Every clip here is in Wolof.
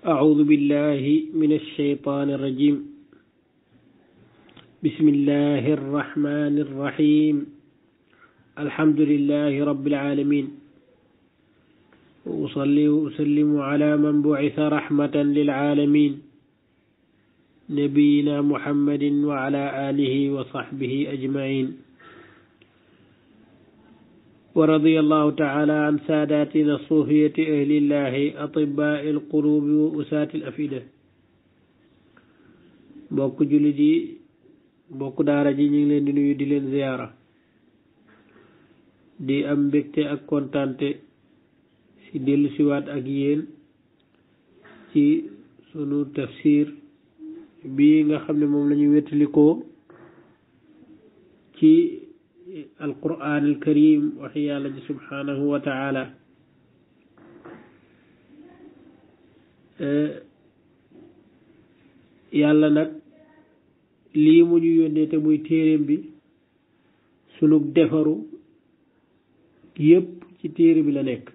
أعوذ بالله من الشيطان الرجيم بسم الله الرحمن الرحيم الحمد لله رب العالمين وأصلي وأسلم على من بعث رحمة للعالمين نبينا محمد وعلى آله وصحبه أجمعين ورضي الله تعالى عن ساداتنا الصوفية أهل الله أطباء القلوب وأساة الأفئدة mbokk jullit yi mbokk daara ji ñu ngi leen di nuyu di leen ziyaara di am mbégte ak kontante ci dellu siwaat ak yéen ci sunu tafsir bii nga xam ne moom la ñu wettalikoo ci alquran alkarim waxi yàlla ji subhanahu wa taala yàlla nag lii mu ñu yónnee te muy téeréem bi sunu defaru yépp ci téere bi la nekk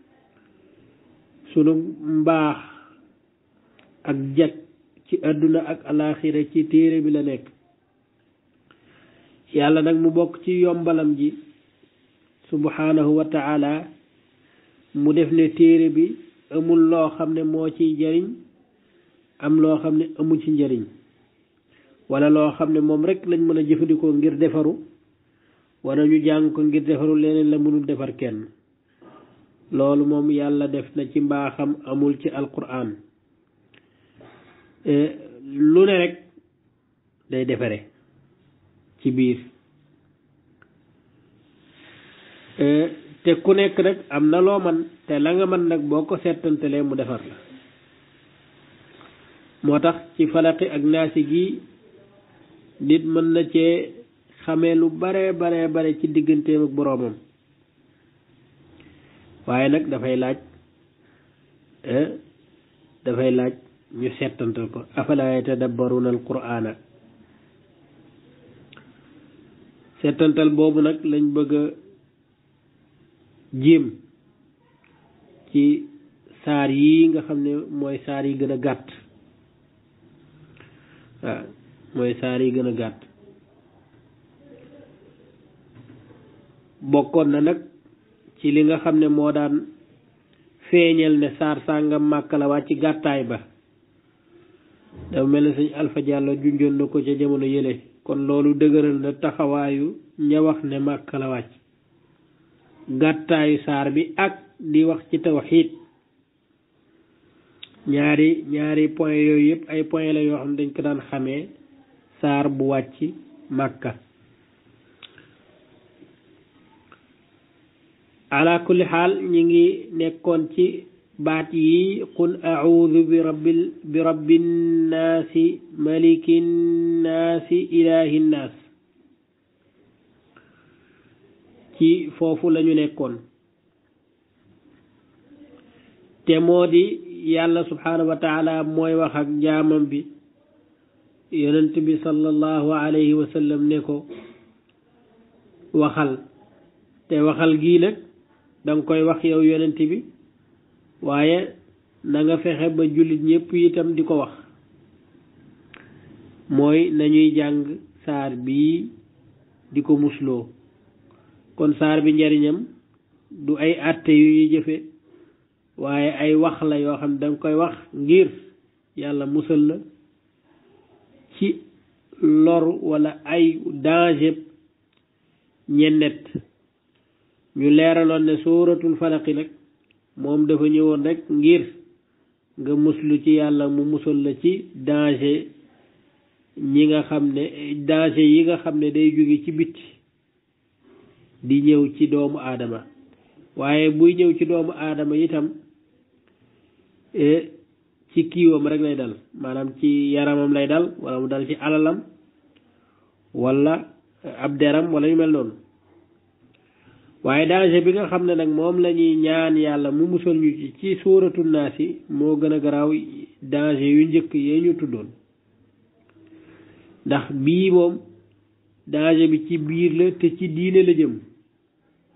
sunu mbaax ak jag ci àdduna ak alaaxira ci téere bi la nekk yàlla nag mu bokk ci yombalam ji subhanahu wa taala mu def ne téere bi amul loo xam ne moo ciy jariñ am loo xam ne amu ci njariñ wala loo xam ne moom rek lañ mën a jëfandikoo ngir defaru wala ñu jàng ko ngir defaru leneen la mënul defar kenn loolu moom yàlla def na ci mbaaxam amul ci alquran lu ne rek day defare ci biir te ku nekk nag am na loo man te la nga man nag boo ko settantalee mu defar la moo tax ci falaqi ak naasi gi nit mën na cee xamee lu bare bare bare ci digganteem ak boroomam waaye nag dafay laaj dafay laaj ñu settantal ko afala yatadabbaruna al qur'ana settantal boobu nag lañ bëgg a jéem ci saar yi nga xam ne mooy saar yi gën a gàtt waaw mooy saar yi gën a gàtt bokkoon na nag ci li nga xam ne moo daan feeñal ne saar sàngam màkk la wàcc gàttaay ba dafa mel ne sëñ Alpha Diallo junjoon na ko ca jamono yële kon loolu dëgëral na taxawaayu ña wax ne màkk la wàcc gàttaayu saar bi ak di wax ci tawxiid ñaari ñaari point yooyu yëpp ay point la yoo xam ne dañ ko daan xamee saar bu wàcc màkka ala kulli xaal ñi ngi nekkoon ci baat yi qul audu bi rabbil bi rabbin naasi malikin naasi ilahin naas ci foofu lañu nekkoon te moo di yàlla subhanahu wa taala mooy wax ak jaamam bi yonent bi sallallahu alayhi wa sallam ne ko waxal te waxal gii nag danga koy wax yow yonent bi waaye na nga fexe ba jullit ñépp itam di ko wax mooy nañuy jàng saar bii di ko musloo kon saar bi njariñam du ay àtte yu ñuy jëfe waaye ay wax la yoo xam ne danga koy wax ngir yàlla musal la ci lor wala ay danger ñennet ñu leeraloon ne sóoratul falaqi nag moom dafa ñëwoon rek ngir nga muslu ci yàlla mu musal la ci danger ñi nga xam ne danger yi nga xam ne day jóge ci bitti di ñëw ci doomu aadama waaye buy ñëw ci doomu aadama itam ci kiiwam rek lay dal maanaam ci yaramam lay dal wala mu dal ci alalam wala ab deram wala yu mel noonu waaye danger bi nga xam ne nag moom la ñuy ñaan yàlla mu musal ñu ci ci suuratu naas yi moo gën a garaaw danger yu njëkk yee ñu tuddoon ndax bii moom danger bi ci biir la te ci diine la jëm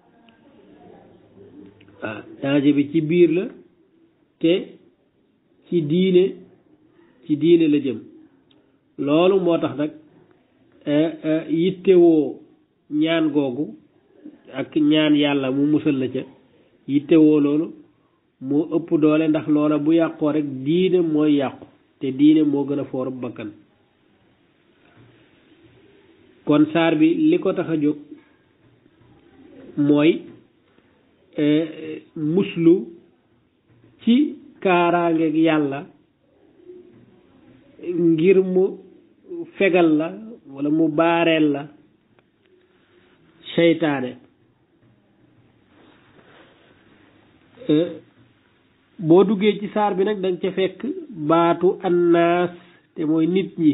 waaw danger bi ci biir la te ci diine ci diine la jëm loolu moo tax nag yittewoo ñaan googu ak ñaan yàlla mu musal la ca yittewoo loolu moo ëpp doole ndax loola bu yàqoo rek diine mooy yàqu te diine moo gën a foor bakkan kon saar bi li ko tax a jóg mooy muslu ci kaaraangeeg yàlla ngir mu fegal la walla mu baareel la seytaane boo duggee ci saar bi nag danga ca fekk baatu annaas te mooy nit ñi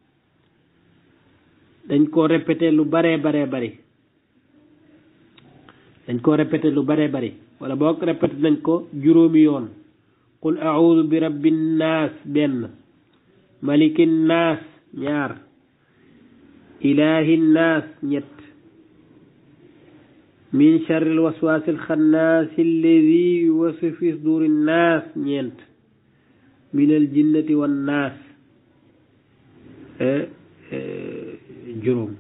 dañ ko répété lu baree baree bari dañ ko répété lu baree bari wala boog répété nañ ko juróomi yoon qul a'udhu bi rabbin naas benn malikin naas ñaar ilahin naas ñett min charril waswasil xannaasi alladi yuwaswisu fi suduri naas ñeent minal jinnati wan naas juróom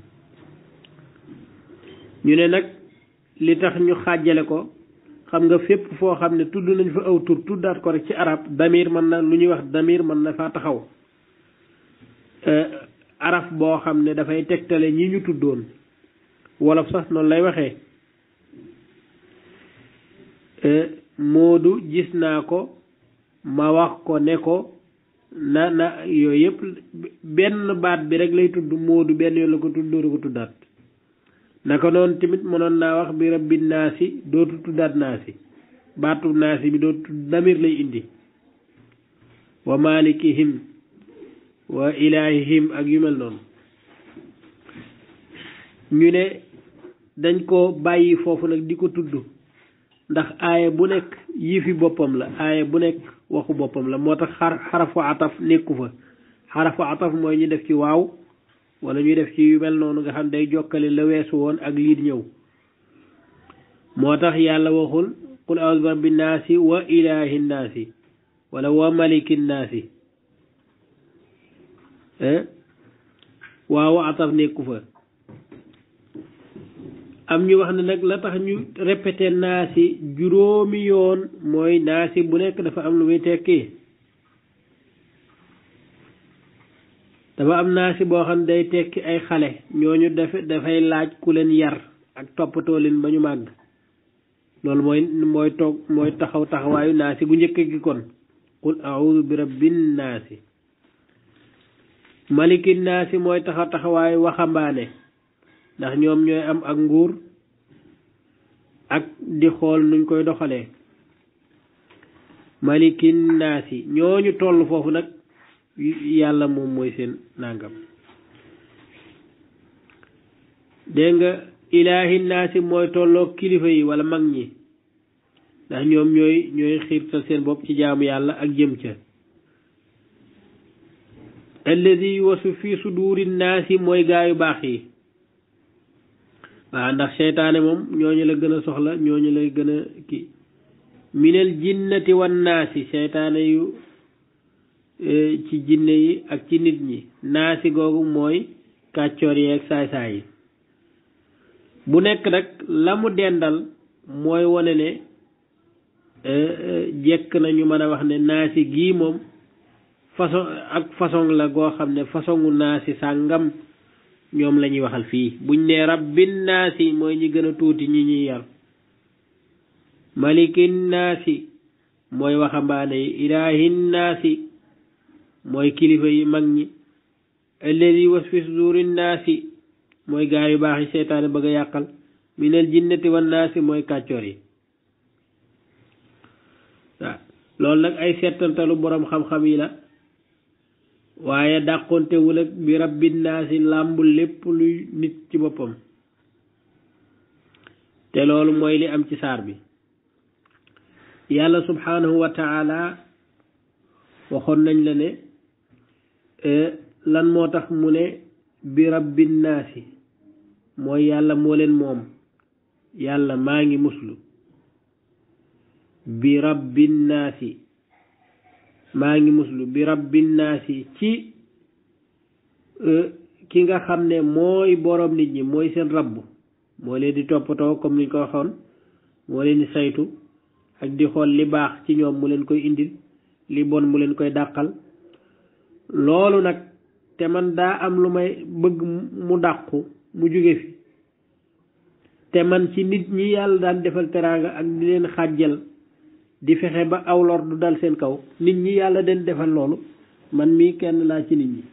ñu ne nag li tax ñu xàjjale ko xam nga fépp foo xam ne tudd nañ fa aw tur tuddaat ko rek ci arab damir mën na lu ñuy wax damir mën na faa taxaw araf boo xam ne dafay tegtale ñi ñu tuddoon wolof sax noonu lay waxee moodu gis naa ko ma wax ko ne ko na na yooyu yëpp benn baat bi rek lay tudd moodu benn yoon la ko tudd dootu ko tuddaat naka noonu tamit mënoon naa wax bi rabbi naasi dootu tuddaat naasi baatu naasi bi dootu tudd damir lay indi wa malikihim wa ilahihim ak yu mel noonu ñu ne dañ ko bàyyi foofu nag di ko tudd ndax aaya bu nekk yifi boppam la aaya bu nekk waxu boppam la moo tax xar xarafu ataf nekku fa xarafu ataf mooy ñu def ci waaw wala ñu def ci yu mel noonu nga xam day jokkale la weesu woon ak lii di ñëw moo tax yàlla waxul qul a'udhu bi rabbin naasi wa ilahi naasi wala wa malikin naasi waaw ataf nekku fa am ñu wax ne nag la tax ñu répété naasi juróomi yoon mooy naasi bu nekk dafa am lu muy tekki dafa am naasi boo xam ne day tekki ay xale ñooñu dafa dafay laaj ku leen yar ak toppatoo leen ba ñu màgg loolu mooy mooy toog mooy taxaw taxawaayu naasi gu njëkk gi kon qul a'udhu bi rabbin naasi malikin naasi mooy taxaw taxawaayu waxambaane ndax ñoom ñooy am ak nguur ak di xool nuñ koy doxalee malikin naasi ñooñu toll foofu nag yàlla moom mooy seen nàngam dégg nga ilaahi naasi mooy tolloo kilifa yi wala mag ñi ndax ñoom ñooy ñooy xiirtal seen bopp ci jaamu yàlla ak jëm ca alladi wasu fi suduri naasi mooy gaayu baax yi waaw ndax seytaane moom ñooñu la gën a soxla ñooñu lay gën a kii minal jinnati wan naasi seytaane yu ci jinne yi ak ci nit ñi naasi googu mooy kàccoor yi ak saay-saay yi bu nekk nag la mu dendal mooy wane ne jekk na ñu mën a wax ne naasi gii moom façon ak façon la goo xam ne façonu naasi sàngam ñoom la ñuy waxal fii buñ ne rabbin naasi mooy ñi gën a tuuti ñi ñuy yar malikin naasi mooy waxambaane yi ilaahin naasi mooy kilifa yi mag ñi alladi was fi sudurin naasi mooy gaa yu baax yi seytaane bëgg a yàqal minal jinnati wan naasi mooy kàccoor yi waaw loolu nag ay seetantalu boroom xam-xam yi la waaye dàqontewul ak bi rabbin naasi làmbul lépp luy nit ci boppam te loolu mooy li am ci saar bi yàlla subhanahu wa taala waxoon nañ la ne lan moo tax mu ne bi rabbin naasi mooy yàlla moo leen moom yàlla maa ngi muslu bi rabbin naasi maa ngi muslu bi rabbin naasi ci ki nga xam ne mooy borom nit ñi mooy seen rabb moo leen di toppatoo comme niñ ko waxoon moo leen di saytu ak di xool li baax ci ñoom mu leen koy indil li bon mu leen koy dàqal loolu nag te man daa am lu may bëgg mu dàqu mu jóge fi te man ci nit ñi yàlla daan defal teraanga ak di leen xàjjal di fexe ba aw lor du dal seen kaw nit ñi yàlla den defal loolu man mii kenn laa ci nit ñi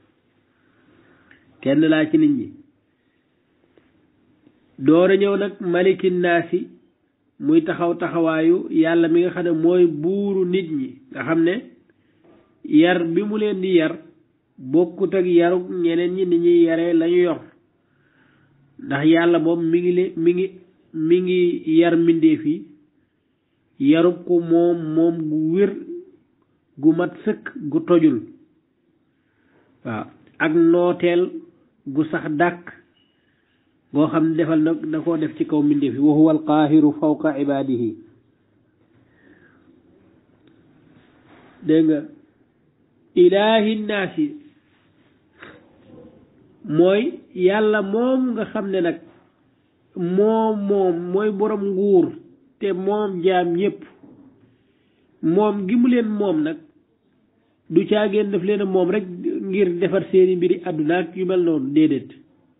kenn laa ci nit ñi door a ñëw nag malikin naasi muy taxaw taxawaayu yàlla mi nga xam ne mooy buuru nit ñi nga xam ne yar bi mu leen di yar bokkut ak yaru ñeneen ñi ni ñuy yaree lañu yor ndax yàlla moom mi ngi leen mi ngi mi ngi yar mbindeef yi yarub ko moom moom gu wér gu mat sëkk gu tojul waaw ak nooteel gu sax dàkk goo xam ne defal na da koo def ci kaw mbindeef yi wa huwa alqaahiru fawqa ibaadihi dégg nga ilaahi naasi mooy yàlla moom nga xam ne nag moom moom mooy borom nguur te moom jaam ñépp moom gi mu leen moom nag du caageen daf leen a moom rek ngir defar seeni mbiri àdduna ak yu mel noonu déedéet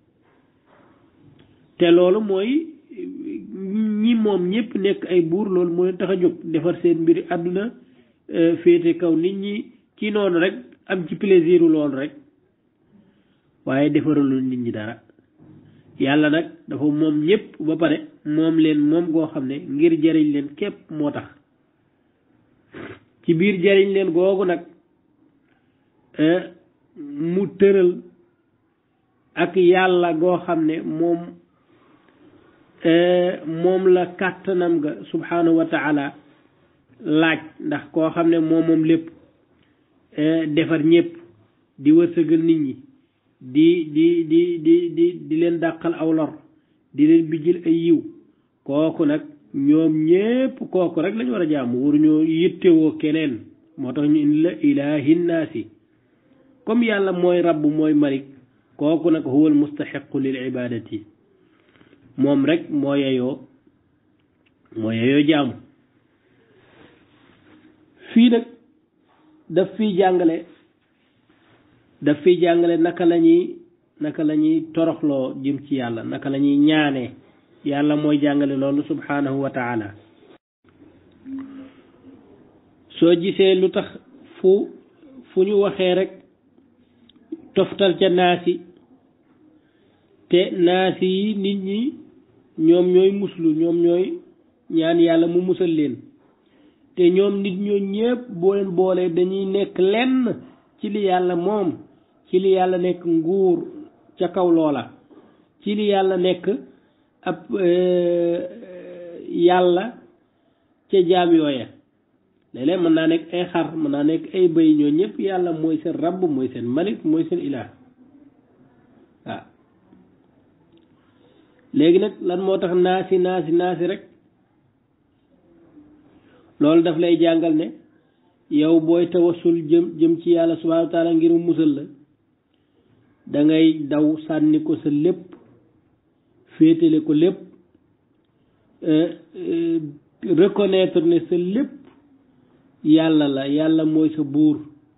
te loolu mooy ñi moom ñépp nekk ay buur loolu moo leen tax a jóg defar seen mbiri àdduna féete kaw nit ñi ci noonu rek am ci plaisir loolu rek waaye defaralul nit ñi dara yàlla nag dafa moom ñépp ba pare moom leen moom goo xam ne ngir jariñ leen képp moo tax ci biir jariñ leen googu nag mu tëral ak yàlla goo xam ne moom moom la kàttanam ga subhanahu wa taala laaj ndax koo xam ne moom moom lépp defar ñépp di wërsëgal nit ñi di di di di di di leen dàqal aw lor di leen bijjil ay yiw kooku nag ñoom ñépp kooku rek lañu war a jaamu waruñoo yittewoo keneen moo tax ñu indi la ilaahi naasi comme yàlla mooy rabb mooy malik kooku nag huwa almustaxiqu lil ibadati moom rek moo yeyoo moo yeyoo jaamu fii nag daf fiy jàngale daf fiy jàngale naka la ñuy naka la ñuy toroxloo jëm ci yàlla naka la ñuy ñaanee yàlla mooy jàngale loolu subhanahu wa taala soo gisee lu tax fu fu ñu waxee rek toftal ca naasi te naasi yi nit ñi ñoom ñooy muslu ñoom ñooy ñaan yàlla mu musal leen te ñoom nit ñoo ñépp boo leen boolee dañuy nekk lenn ci li yàlla moom ci li yàlla nekk nguur ca kaw loola ci li yàlla nekk ab yàlla ca jaam yooya léeg-léeg mën naa nekk ay xar mën naa nekk ay bëy ñoo ñëpp yàlla mooy seen rabb mooy seen malik mooy seen ilaah waaw léegi nag lan moo tax naasi naasi naasi rek loolu daf lay jàngal ne yow booy tawasul jëm jëm ci yàlla subhanahu wa taala ngir mu musal la da ngay daw sànni ko sa lépp féetale ko lépp reconnaître ne sa lépp yàlla la yàlla mooy sa buur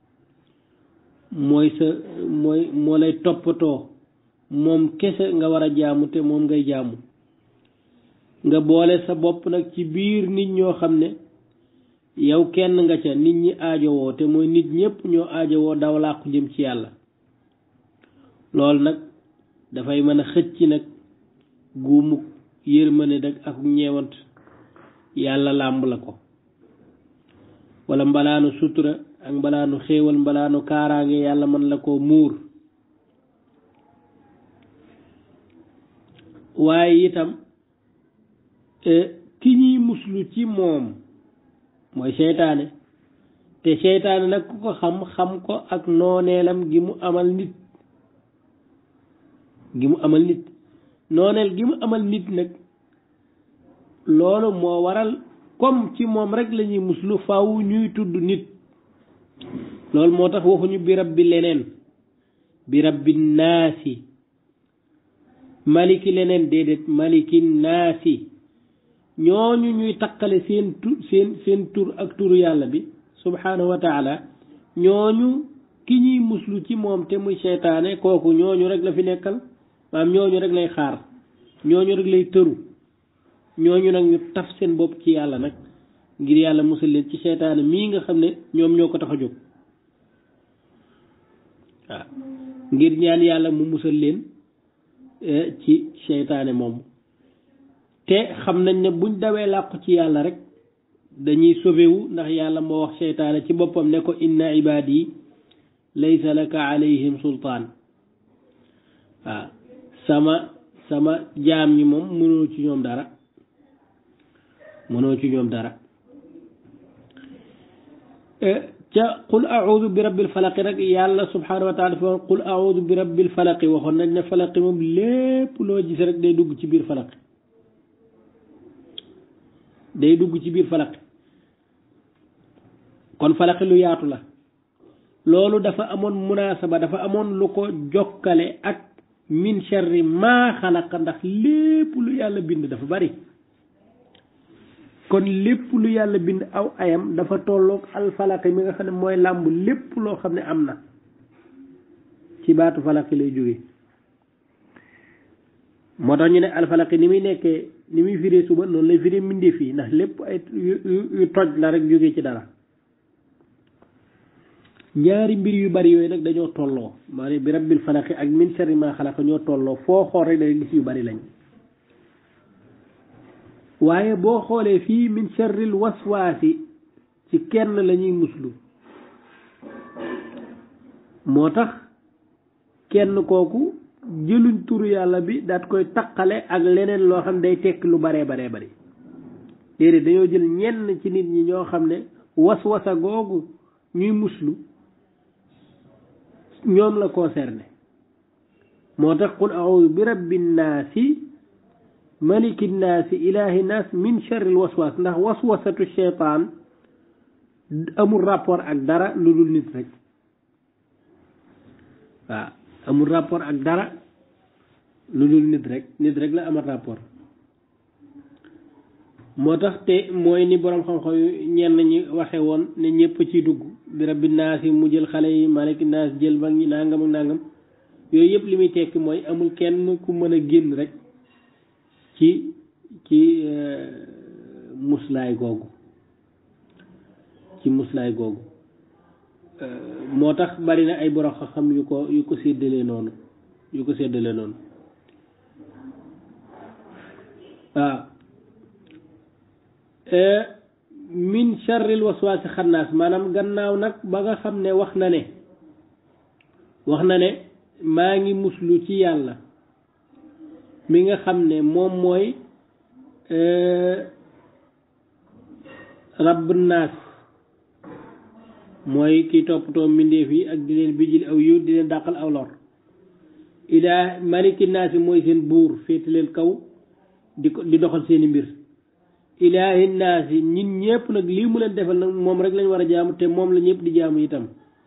mooy sa mooy moo lay toppatoo moom kese nga war a jaamu te moom ngay jaamu nga boole sa bopp nag ci biir nit ñoo xam ne yow kenn nga ca nit ñi aajowoo te mooy nit ñépp ñoo aajowoo daw làqu jëm ci yàlla loolu nag dafay mën a xëcc nag guumuk yërmande dag ak ñeewant yàlla làmb la ko wala mbalaanu sutura ak mbalaanu xéewal mbalaanu kaaraange yàlla mën la ko muur waaye itam ki ñuy muslu ci moom mooy seytaane te seytaane nag ku ko xam xam ko ak nooneelam gi mu amal nit gi mu amal nit nooneel gi mu amal nit nag loolu moo waral comme ci moom rek la ñuy muslu faw ñuy tudd nit loolu moo tax waxuñu bi rabbi leneen bi rabbi naasi maliki leneen déedéet maliki naasi ñooñu ñuy takkale seen tur seen seen tur ak turu yàlla bi subhanahu wa taala ñooñu ki ñuy muslu ci moom te muy seytaane kooku ñooñu rek la fi nekkal maam ñooñu rek lay xaar ñooñu rek lay tëru ñooñu nag ñu taf seen bopp ci yàlla nag ngir yàlla musal leen ci seytaane mii nga xam ne ñoom ñoo ko tax a jóg waaw ngir ñaan yàlla mu musal leen ci seytaane moomu te xam nañ ne buñ dawee làqu ci yàlla rek dañuy sobewu ndax yàlla moo wax seytaane ci boppam ne ko inna ibaadi laysa laka alayhim sultaan waaw sama sama jaam ñi moom mënoo ci ñoom dara mënoo ci ñoom dara ca qul audu bi rabbil falaqi rek yàlla subhanahu wa taala dafa qul audu bi rabbil falaqi waxoon nañ ne falaqi moom lépp loo gis rek day dugg ci biir falaqi day dugg ci biir falaqi kon falaqi lu yaatu la loolu dafa amoon munaasaba dafa amoon lu ko jokkale ak min sharri maa xalaqa ndax lépp lu yàlla bind dafa bari kon lépp lu yàlla bind aw ayam dafa tolloog alfalaqi mi nga xam ne mooy làmb lépp loo xam ne am na ci baatu falaqi lay jóge moo tax ñu ne alfalaqi ni muy nekkee ni muy firee suba noonu lay firee mbindeef yi ndax lépp ay yu toj la rek jóge ci dara ñaari mbir yu bari yooyu nag dañoo tolloo maanaam bi rabbil falaqi ak min sharri maa xalaqa ñoo tolloo foo xool rek day gis yu bari lañ waaye boo xoolee fii min sharril waswaasi ci kenn la ñuy muslu moo tax kenn kooku jëluñ turu yàlla bi daat koy taqale ak leneen loo xam day tekk lu baree baree bari déedéet dañoo jël ñenn ci nit ñi ñoo xam ne waswasa googu ñuy muslu ñoom la concerné moo tax qul a'udhu bi rabbin naasi maliki naasi ilahi naas min sharril waswas ndax waswasatu sheytaan amul rapport ak dara lu dul nit rek waaw amul rapport ak dara lu dul nit rek nit rek la amal rapport moo tax te mooy ni boroom xam-xam yu ñenn ñi waxe woon ne ñëpp ciy dugg bi rabbi naas yi mu jël xale yi maliki naas jël mag ñi nangam ak nangam yooyu yëpp li muy tekki mooy amul kenn ku mën a génn rek ci ci muslaay googu ci muslaay googu moo tax bari na ay borom xam yu ko yu ko séddalee noonu yu ko séddalee noonu waaw min sharril waswaasi xannaas maanaam gannaaw nag ba nga xam ne wax na ne wax na ne maa ngi muslu ci yàlla mi nga xam ne moom mooy rabb naas mooy ki toppatoo mbindeef yi ak di leen bijjil aw yiw di leen dàqal aw lor ilaa maliki naas yi mooy seen buur féete leen kaw di ko di doxal seeni mbir ilaahi naas yi ñin ñépp nag lii mu leen defal nag moom rek lañ war a jaamu te moom la ñëpp di jaamu itam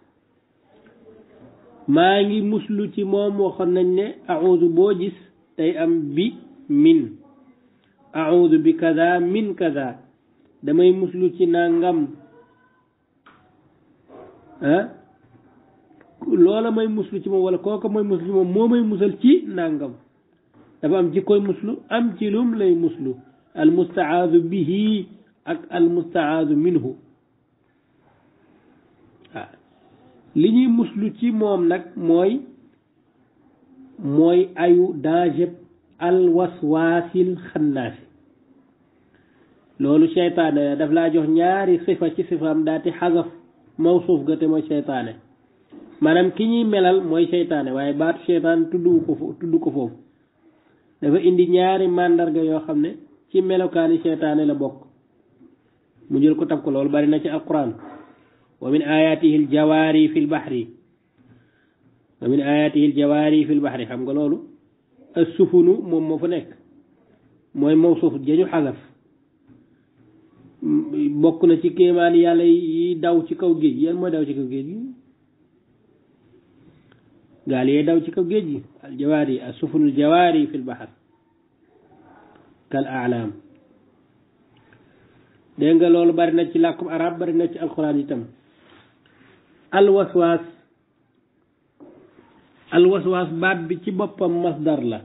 maa ngi muslu ci moom waxoon nañ ne audu boo gis day am bi min audu bi kaza min kaza damay muslu ci nangam ah loola may muslu ci moom wala kooka may muslu ci moom moo may musal ci nangam dafa am ci koy muslu am ci lum lay muslu al mustaadu bihi ak al mustaadu minhu waaw li ñuy muslu ci moom nag mooy mooy ayu danger al waswaasil xannaasi loolu seytaane daf laa jox ñaari sifa ci sifaam daati xasaf mawsuuf ga te mooy seytaane maanaam ki ñuy melal mooy seytaane waaye baatu seytaane tudd ko fo tudd ko foofu dafa indi ñaari màndarga yoo xam ne ci melokaani seytaane la bokk mu jël ko tab ko loolu bari na ci alquran wa min ayatihi aljawaari fi lbaxri wa min ayatihi aljawaari fi lbaxri xam nga loolu assufunu moom moo fa nekk mooy mawsuuf jañu xasaf bokk na ci kéemaan yàlla yi daw ci kaw géej yan mooy daw ci kaw géej gi gaal yee daw ci kaw géej gi al jawaari as sufunul jawaari fil bahar kal aalaam dégg nga loolu bari na ci làkkum arab bari na ci alquran itam alwaswaas alwaswaas baat bi ci boppam masdar la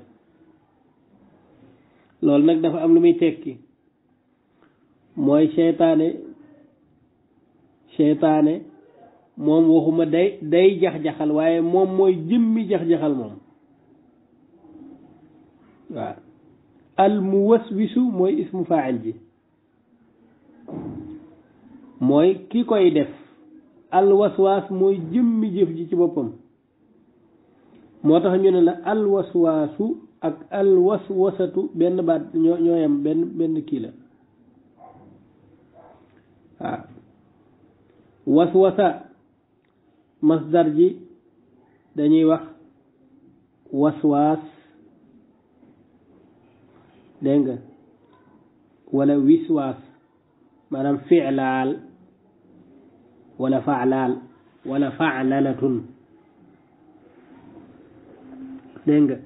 loolu nag dafa am lu muy tekki mooy seytaane seytaane moom waxuma day day jax-jaxal waaye moom mooy jëmmi jax-jaxal moom waaw al muwaswisu mooy ismu faa'il ji mooy ki koy def al waswaas mooy jëmmi jëf ji ci boppam moo tax ñu ne la al waswaasu ak al waswasatu benn baat ñoo ñoo yem benn benn kii la waaw waswasa masdar ji dañuy wax waswaas dégg nga wala wiswaas maanaam filaal wala faalaal wala faalalatun dégg nga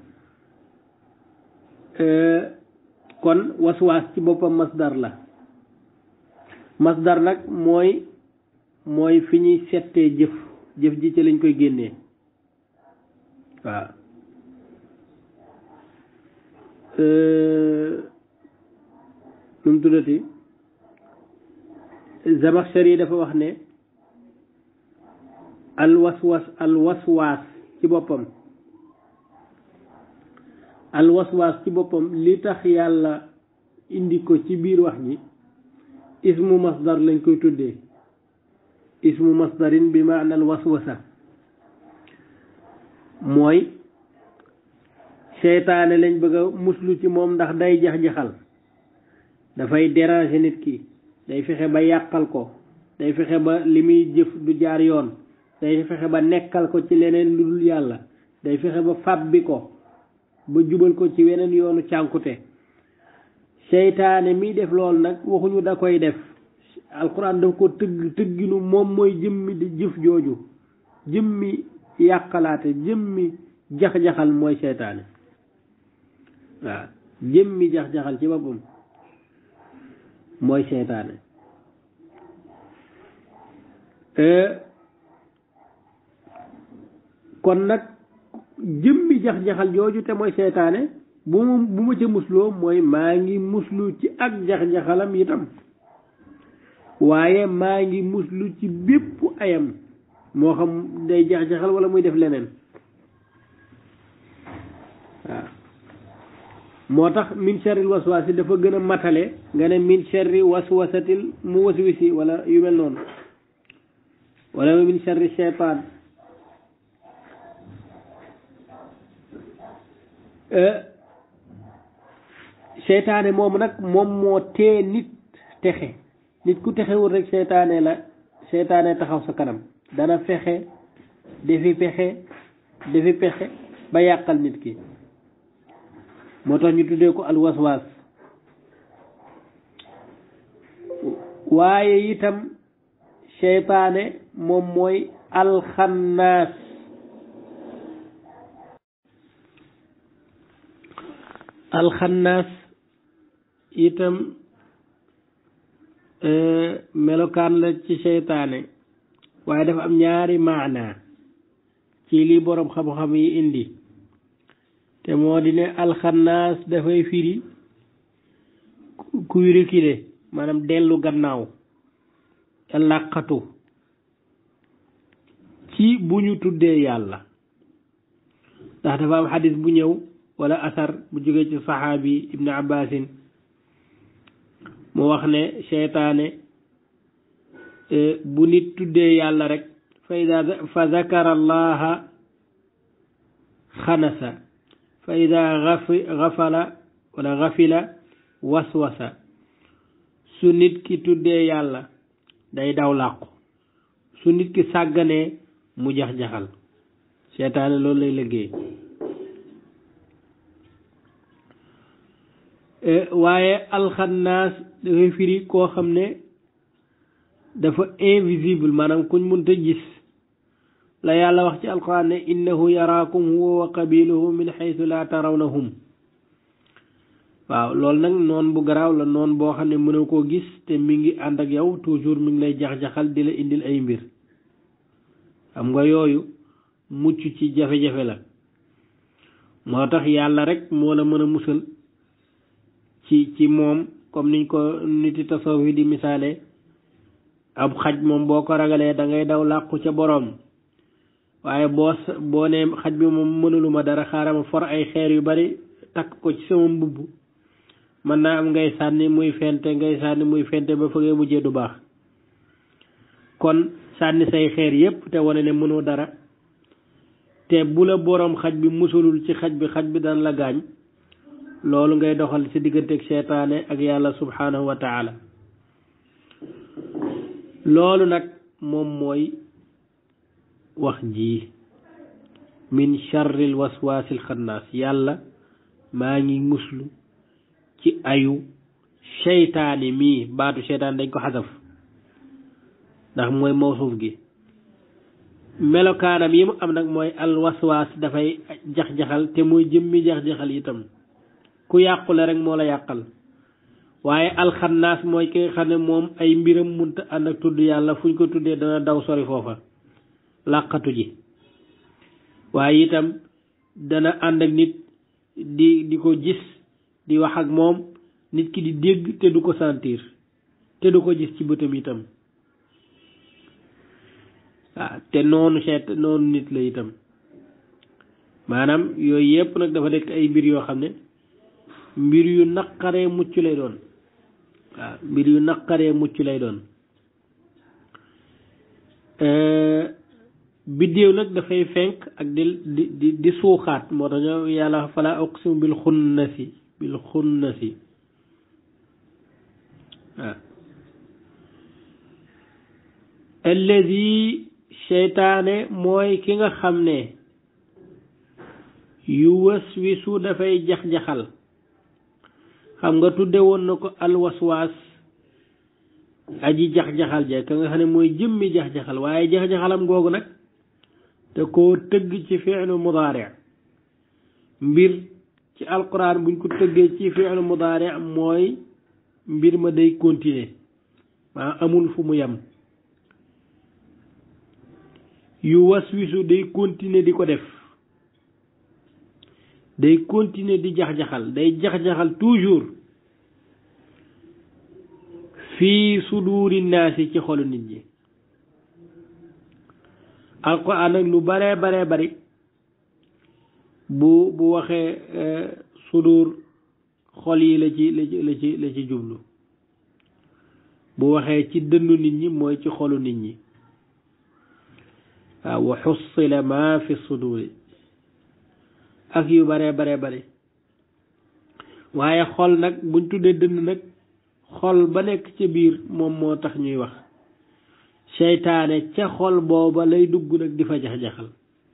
kon waswaas ci boppam masdar la masdar nag mooy mooy fi ñuy settee jëf jëf ji ci lañ koy génnee waaw nu mu tuddati Zamaxshari dafa wax ne alwaswas alwaswaas ci boppam alwaswaas ci boppam li tax yàlla indi ko ci biir wax ji ismu masdar lañ koy tuddee ismu masdarin bi maana alwaswasa mooy seytaane lañ bëgg a muslu ci moom ndax day jax-jaxal dafay déranger nit ki day fexe ba yàqal ko day fexe ba li muy jëf du jaar yoon day fexe ba nekkal ko ci leneen lu dul yàlla day fexe ba fàbbi ko ba jubal ko ci weneen yoonu cànkute seytaane mi def loolu nag waxuñu da koy def alxuraan daf ko tëgg tëgginu moom mooy jëmmi di jëf jooju jëmmi yàqalaate jëmmi jax-jaxal mooy seytaane waaw jëmmi jax-jaxal ci boppam mooy seytaane kon nag jëmmi jax-jaxal jooju te mooy seytaane bu mu bu ma ca musloo mooy maa ngi muslu ci ak jax-jaxalam itam waaye maa ngi muslu ci bépp ayam moo xam day jax-jaxal wala muy def leneen waaw moo tax min sharril waswaasi dafa gën a matale nga ne min sharri waswasatil mu waswisi wala yu mel noonu wala min sharri shaytaan seytaane moom nag moom moo tee nit texe nit ku texewul rek seytaane la seytaane taxaw sa kanam dana fexe defi pexe defi pexe ba yàqal nit ki moo tax ñu tuddee ko alwaswaas waaye itam seytaane moom mooy alxannaas alxannaas itam melokaan la ci seytaane waaye dafa am ñaari maana ci li boroom xam-xam yi indi te moo di ne alxannaas dafay firi kuy reculer maanaam dellu gannaaw làqatu ci bu ñu tuddee yàlla ndax dafa am xadis bu ñëw wala asar bu jógee ci saxaabi ibnu abbasin mu wax ne seytaane bu nit tuddee yàlla rek fa ida fa zakara allaha xanasa fa ida gafala wala gafila waswasa su nit ki tuddee yàlla day daw làqu su nit ki sàgganee mu jax-jaxal seytaane loolu lay liggéey waaye alxannaas dafay firi koo xam ne dafa invisible maanaam kuñ mënta gis la yàlla wax ci alquran ne innahu yaraakum huwa wa qabiluhu min xaytu laa tarawnahum waaw loolu nag noon bu garaaw la noon boo xam ne mënoo koo gis te mi ngi ànd ak yow toujours mi ngi lay jax-jaxal di la indil ay mbir xam nga yooyu mucc ci jafe-jafe la moo tax yàlla rek moo la mën a musal ci ci moom comme niñ ko niti tasawuf yi di misaale ab xaj moom boo ko ragalee da ngay daw làqu ca boroom waaye boo boo nee xaj bi moom mënuluma dara xaaral ma for ay xeer yu bari takk ko ci sama mbubb mën naa am ngay sànni muy fente ngay sànni muy fente ba fa ngay mujjee du baax kon sànni say xeer yépp te wane ne mënoo dara te bu la boroom xaj bi musulul ci xaj bi xaj bi daan la gaañ loolu ngay doxal ci digganteeg seytaane ak yàlla subhanahu wa taala loolu nag moom mooy wax ji min charril waswaasil xannaas yàlla maa ngi muslu ci ayu seytaane mii baatu seytaane dañ ko xasaf ndax mooy mawsuuf gi melokaanam yi mu am nag mooy al waswaas dafay jax-jaxal te mooy jëmmi jax-jaxal itam ku yàqule rek moo la yàqal waaye alxannaas mooy ki nga xam ne moom ay mbiram munta ànd ak tudd yàlla fu ñu ko tuddee dana daw sori foofa làqatu ji waaye itam dana ànd ak nit di di ko gis di wax ak moom nit ki di dégg te du ko sentir te du ko gis ci bëtam itam waaw te noonu seet noonu nit la itam maanaam yooyu yépp nag dafa nekk ay mbir yoo xam ne mbir yu naqaree mucc lay doon waaw mbir yu naqaree mucc lay doon biddéew nag dafay fenk ak di di di di suuxaat moo tax ñoo yàlla fala uqsimu bil xunnasi bil xunnasi waaw alladi seytaane mooy ki nga xam ne yu waswisu dafay jax-jaxal xam nga tudde woon na ko alwaswaas aji jax-jaxal ja ka nga xam ne mooy jëmmi jax-jaxal waaye jax-jaxalam googu nag te koo tëgg ci fi'lu mudaari mbir ci alquran buñ ko tëggee ci fi'lu mudaari mooy mbir ma day continuer maa amul fu mu yem yu waswisu day continuer di ko def day continuer di jax-jaxal day jax-jaxal toujours fii suduuri naasi ci xolu nit ñi alquran nag lu baree baree bari bu bu waxee sudur xol yi la ci la ci la ci la ci jublu bu waxee ci dënnu nit ñi mooy ci xolu nit ñi waaw wa xussila ma fi suduri ak yu baree baree bari waaye xol nag buñ tuddee dënn nag xol ba nekk ca biir moom moo tax ñuy wax seytaane ca xol booba lay dugg nag di fa jax-jaxal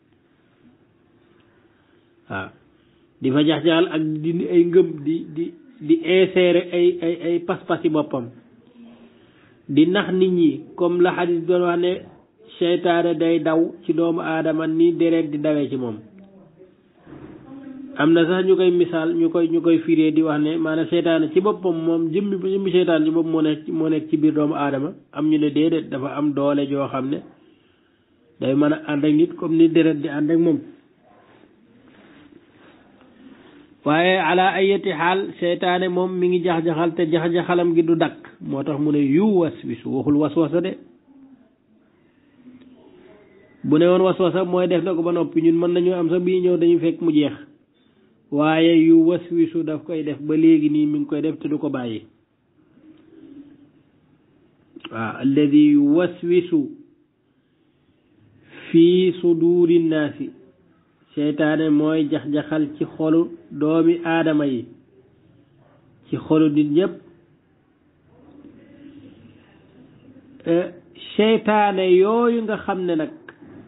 waaw di fa jax-jaxal ak di ay ngëm di di di insérer ay ay ay pas-pasi boppam di nax nit ñi comme la xadis doon wax ne seytaane day daw ci doomu aadama ni deret di dawee ci moom am na sax ñu koy misaal ñu koy ñu koy firee di wax ne maanaam seytaane ci boppam moom jëmmi jëmmi seytaane ci boppam moo nekk moo nekk ci biir doomu aadama am ñu ne déedéet dafa am doole joo xam ne day mën a ànd ak nit comme ni deret di ànd ak moom waaye ala ayati xaal seytaane moom mi ngi jax-jaxal te jax-jaxalam gi du dakk moo tax mu ne yu waswisu waxul waswasa de bu ne woon waswasa mooy def na ko ba noppi ñun mën nañu am sax bii ñëw dañu fekk mu jeex waaye yu waswisu daf koy def ba léegi nii mi ngi koy def te du ko bàyyi waaw alladi yu waswisu fii suduri naasi seytaane mooy jax-jaxal ci xolu doomi aadama yi ci xolu nit ñépp seytaane yooyu nga xam ne nag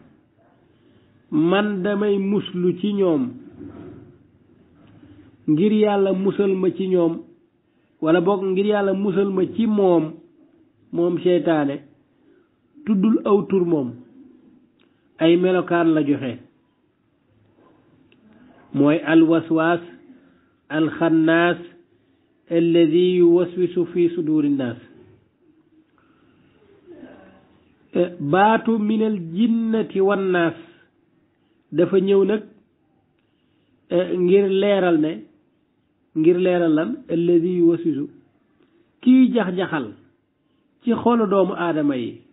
man damay muslu ci ñoom ngir yàlla musal ma ci ñoom wala boog ngir yàlla musal ma ci moom moom seytaane tuddul aw tur moom ay melokaan la joxe mooy alwaswaas alxannaas alladi yuwaswisu fi suduri nnaas baatu minal jinnati wannaas dafa ñëw nag ngir leeral ne ngir leeral lan alladi yuwaswisu kii jax-jaxal ci xolu doomu aadama yi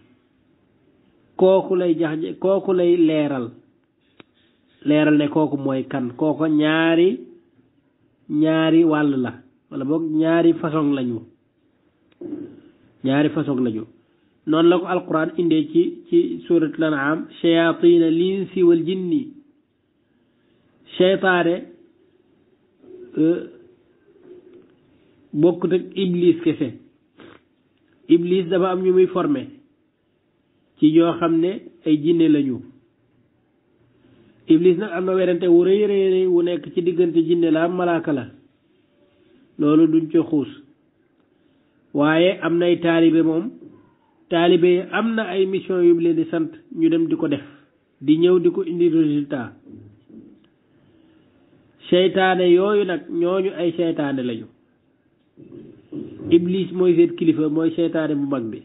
kooku lay jax kooku lay leeral leeral ne kooku mooy kan kooko ñaari ñaari wàll la wala boog ñaari façon lañu ñaari façon lañu noonu la ko alquran indee ci ci suratul an'am shayatina linsi wal jinni seytaane bokkut ak iblis kese iblis dafa am ñu muy formé ci ñoo xam ne ay jinne lañu iblis nag am na werante wu rëy rëy wu nekk ci diggante jinne la am malaaka la loolu duñ ci xuus waaye am nay taalibe moom taalibe yi am na ay mission yu leen di sant ñu dem di ko def di ñëw di ko indi résultat seytaane yooyu nag ñooñu ay seytaane lañu iblis mooy seen kilifa mooy seytaane bu mag bi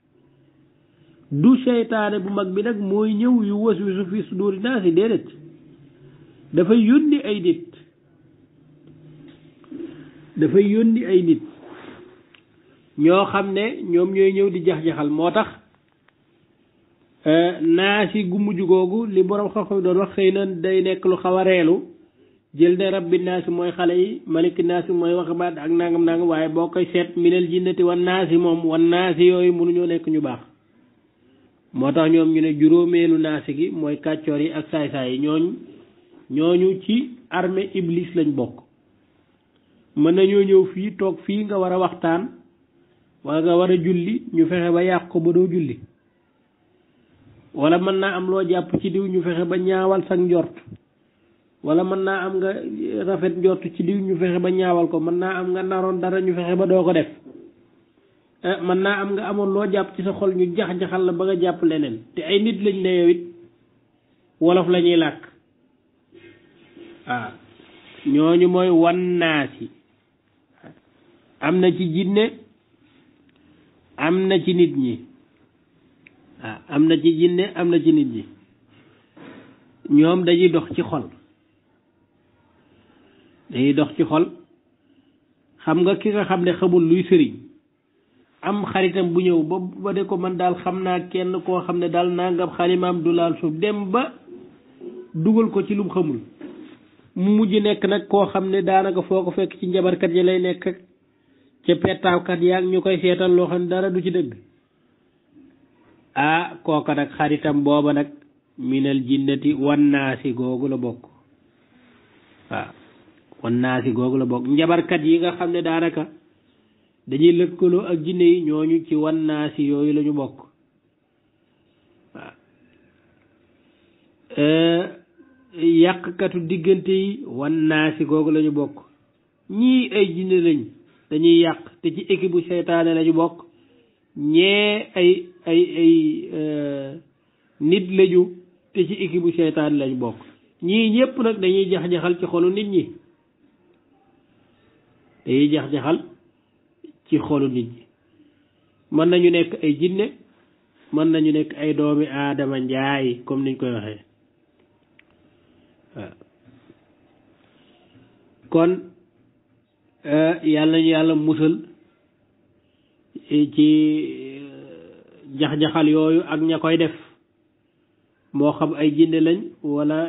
du seytaane bu mag bi nag mooy ñëw yu was wisu fi suduri naasi déedéet dafay yónni ay nit dafay yónni ay nit ñoo xam ne ñoom ñooy ñëw di jax-jaxal moo tax naasi gu mujj googu li borom xam-xam doon wax xëy na day nekk lu xaw a reelu jël ne rabbi naasi mooy xale yi maliki naasi mooy waxabaat ak nangam nangam waaye boo koy seet minal jinnati wan naasi moom wan naasi yooyu mënuñoo nekk ñu baax moo tax ñoom ñu ne juróomeelu naasi gi mooy kàccoor yi ak saay-saay yi ñooñ ñooñu ci armée iblis lañ bokk mën nañoo ñëw fii toog fii nga war a waxtaan wala nga war a julli ñu fexe ba yàq ko ba doo julli wala mën naa am loo jàpp ci diw ñu fexe ba ñaawal sag njort wala mën naa am nga rafet njort ci diw ñu fexe ba ñaawal ko mën naa am nga naroon dara ñu fexe ba doo ko def mën naa am nga amoon loo jàpp ci sa xol ñu jax-jaxal la ba nga jàpp leneen te ay nit lañ ne yow it wolof la ñuy làkk waaw ñooñu mooy wannaasi am na ci jinne am na ci nit ñi waaw am na ci jinne am na ci nit ñi ñoom dañuy dox ci xol dañuy dox ci xol xam nga ki nga xam ne xamul luy sëriñ am xaritam bu ñëw ba ba de ko man daal xam naa kenn koo xam ne daal nangam xalimaam du laal suuf dem ba dugal ko ci lum xamul mu mujj nekk nag koo xam ne daanaka foo ko fekk ci njabarkat yi lay nekk ca pettaawkat yaag ñu koy seetal loo xam ne dara du ci dëgg ah kooka nag xaritam booba nag minal jinnati wannaasi googu la bokk waaw wannaasi googu la bokk njabarkat yi nga xam ne daanaka dañuy lëkkaloo ak jinne yi ñooñu ci wannaasi yooyu la ñu bokk waaw yàqkatu diggante yi wannaasi googu la ñu bokk ñii ay jinne lañ dañuy yàq te ci équipe bu seytaane la ñu bokk ñee ay ay ay nit lañu te ci équipe bu seytaane lañ bokk ñii ñëpp nag dañuy jax-jaxal ci xolu nit ñi dañuy jax-jaxal ci xolu nit ñi mën nañu nekk ay jinne mën nañu nekk ay doomi aadama njaay comme niñ koy waxee waaw kon yàlla ñu yàlla musal ci jax-jaxal yooyu ak ña koy def moo xam ay jinne lañ wala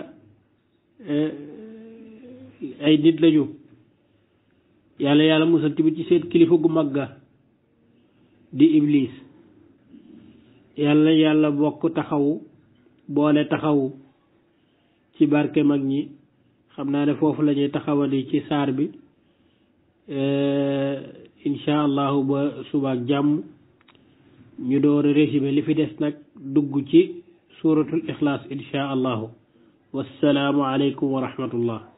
ay nit lañu yàlla yàlla musal tamit ci seen kilifa gu mag ga di iblis yàlla yàlla bokk taxawu boole taxawu ci barke mag ñi xam naa ne foofu la ñuy taxawandi ci saar bi insha allahu ba subaak jàmm ñu door a résumé li fi des nag dugg ci suratul ixlaas insha allahu wassalaamu aleykum wa rahmatullah